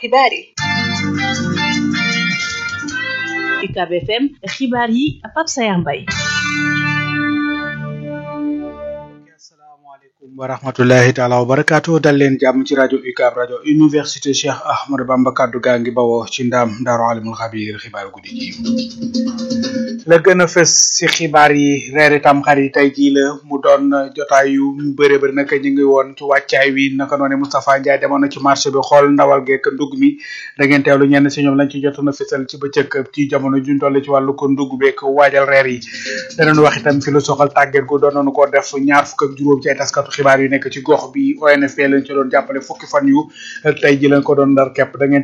xibaar yi UCAB FM xibaar yi Pape Sayar Mbaye asalaamaaleykum wa rahmatullahi taala wa barakaatu dal leen jàmm ci rajo UCAB rajo université Cheikh Ahmadou Bamba kaddu gaa ngi bawoo ci ndaam daaru alimul xabiir xibaar guddi gi la gën a fës ci xibaar yi reeri tam xar yi tey jii la mu doon jotaay yu ñu bëre bëri naka ñu ngi woon ci wàccaay wi naka noone Moustapha Ndiaye demoon na ci marché bi xool ndawal geek ndugg mi da ngeen teewlu ñenn si ñoom lañ ci jotoon a fësal ci bëccëg ci jamono juñ toll ci wàllu ko ndugg beek waajal reer yi danañ wax itam fi lu soxal tàgget gu doon nañu ko def ñaar fukk ak juróom ci ay taskatu xibaar yu nekk ci gox bi ONFP lañ ci doon jàppale fukki fan yu tey ji lañ ko doon ndar képp da ngeen